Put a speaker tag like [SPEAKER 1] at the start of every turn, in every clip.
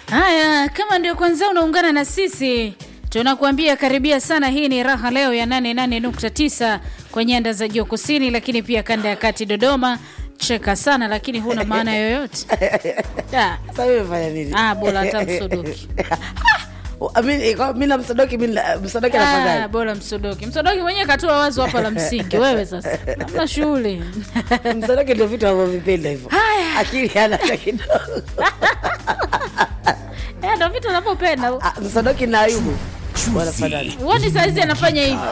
[SPEAKER 1] Haya, kama ndio kwanza unaungana na sisi, tunakuambia karibia sana. Hii ni raha leo ya 88.9 kwa nyanda za juu kusini, lakini pia kanda ya kati Dodoma. Cheka sana lakini huna maana yoyote. Da.
[SPEAKER 2] Sasa wewe fanya nini?
[SPEAKER 1] Ah, bora hata msodoki.
[SPEAKER 2] Mimi kwa- mimi na msodoki mimi na- msodoki
[SPEAKER 1] Ah,
[SPEAKER 2] anafadhali.
[SPEAKER 1] bora msodoki. Msodoki mwenyewe katoa wazo hapa la msingi. Wewe sasa. Hamna shughuli.
[SPEAKER 2] Msodoki ndio vitu anavyovipenda hivyo.
[SPEAKER 1] Haya.
[SPEAKER 2] Akili hana hata kidogo.
[SPEAKER 1] Eh, ndio vitu unavyopenda.
[SPEAKER 2] Ah, Msodoki na Ayubu. Bwana fadhali.
[SPEAKER 1] Uone saa hizi anafanya hivyo.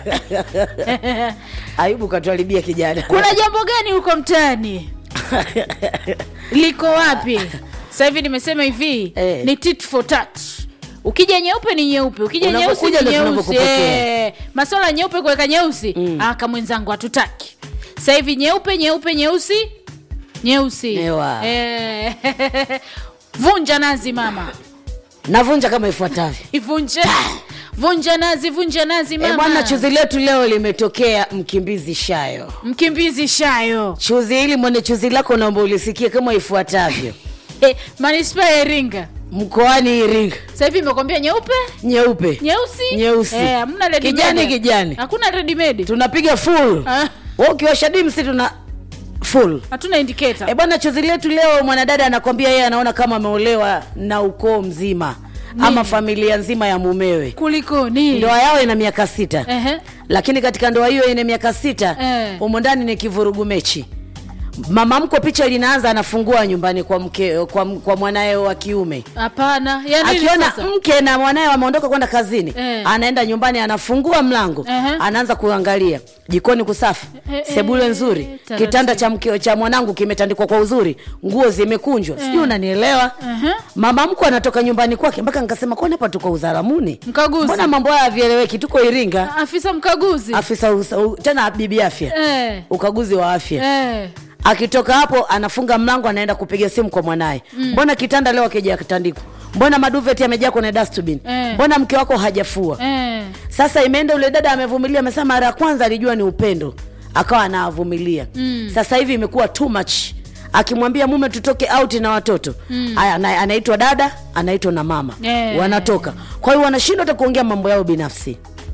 [SPEAKER 2] Ayubu katuharibia kijana.
[SPEAKER 1] Kuna jambo gani huko mtaani? liko wapi sasa hivi nimesema hivi
[SPEAKER 2] Eh.
[SPEAKER 1] ni tit for tat ukija nyeupe ni nyeupe ukija nyeusi
[SPEAKER 2] Unapokuja
[SPEAKER 1] ni
[SPEAKER 2] ndio
[SPEAKER 1] nyeusi
[SPEAKER 2] tunavyokupokea.
[SPEAKER 1] Eh, maswala ya nyeupe kuweka nyeusi mm. aka mwenzangu hatutaki sasa hivi nyeupe nyeupe nyeusi nyeusi
[SPEAKER 2] Ewa.
[SPEAKER 1] Eh, vunja nazi mama
[SPEAKER 2] Navunja kama ifuatavyo.
[SPEAKER 1] ivunje vunja nazi vunja nazi
[SPEAKER 2] Eh,
[SPEAKER 1] mama
[SPEAKER 2] bwana chuzi letu leo limetokea Mkimbizi Shayo.
[SPEAKER 1] mkimbizi shayo
[SPEAKER 2] Chuzi hili mwenye chuzi lako naomba ulisikie kama ifuatavyo.
[SPEAKER 1] eh, manispaa ya iringa
[SPEAKER 2] Mkoani Iringa.
[SPEAKER 1] sasa hivi imekwambia nyeupe
[SPEAKER 2] Nyeupe.
[SPEAKER 1] nyeusi
[SPEAKER 2] Nyeusi.
[SPEAKER 1] eh, hamna ready
[SPEAKER 2] Kijani,
[SPEAKER 1] made.
[SPEAKER 2] kijani.
[SPEAKER 1] hakuna ready made
[SPEAKER 2] Tunapiga full.
[SPEAKER 1] Ah,
[SPEAKER 2] Wewe ukiwasha dimsi tuna full.
[SPEAKER 1] hatuna indicator
[SPEAKER 2] E bwana, chozi letu leo, mwanadada anakwambia yeye anaona kama ameolewa na ukoo mzima ama familia nzima ya mumewe.
[SPEAKER 1] kulikoni
[SPEAKER 2] Ndoa yao ina miaka sita,
[SPEAKER 1] Ehe.
[SPEAKER 2] lakini katika ndoa hiyo ina miaka sita
[SPEAKER 1] Eh.
[SPEAKER 2] humo ndani ni kivurugu mechi. Mama mko picha linaanza anafungua nyumbani kwa mke kwa, kwa mwanaye wa kiume
[SPEAKER 1] hapana ya nini
[SPEAKER 2] akiona
[SPEAKER 1] sasa?
[SPEAKER 2] mke na mwanaye wameondoka kwenda kazini
[SPEAKER 1] Eh.
[SPEAKER 2] anaenda nyumbani anafungua mlango
[SPEAKER 1] Ehe.
[SPEAKER 2] anaanza kuangalia jikoni kusafi
[SPEAKER 1] Eh, eh,
[SPEAKER 2] sebule nzuri
[SPEAKER 1] taratibu.
[SPEAKER 2] kitanda cha mke cha mwanangu kimetandikwa kwa uzuri nguo zimekunjwa sijui unanielewa
[SPEAKER 1] Ehe.
[SPEAKER 2] mama mko anatoka nyumbani kwake mpaka nikasema kwani hapa tuko uzaramuni
[SPEAKER 1] Mkaguzi.
[SPEAKER 2] mbona mambo haya havieleweki tuko iringa
[SPEAKER 1] afisa mkaguzi
[SPEAKER 2] afisa usa, u, tena bibi afya
[SPEAKER 1] eh.
[SPEAKER 2] ukaguzi wa afya
[SPEAKER 1] Eh.
[SPEAKER 2] akitoka hapo anafunga mlango anaenda kupiga simu kwa mwanaye mbona kitanda leo akija kitandikwa mbona maduveti yamejaa kwenye dustbin
[SPEAKER 1] Eh.
[SPEAKER 2] mbona mke wako hajafua
[SPEAKER 1] Eh.
[SPEAKER 2] sasa imeenda ule dada amevumilia amesema mara ya kwanza alijua ni upendo akawa anavumilia mm. sasa hivi imekuwa too much akimwambia mume tutoke out na watoto mm. anaitwa dada anaitwa na mama
[SPEAKER 1] Eh.
[SPEAKER 2] wanatoka kwa hiyo wanashindwa hata kuongea mambo yao binafsi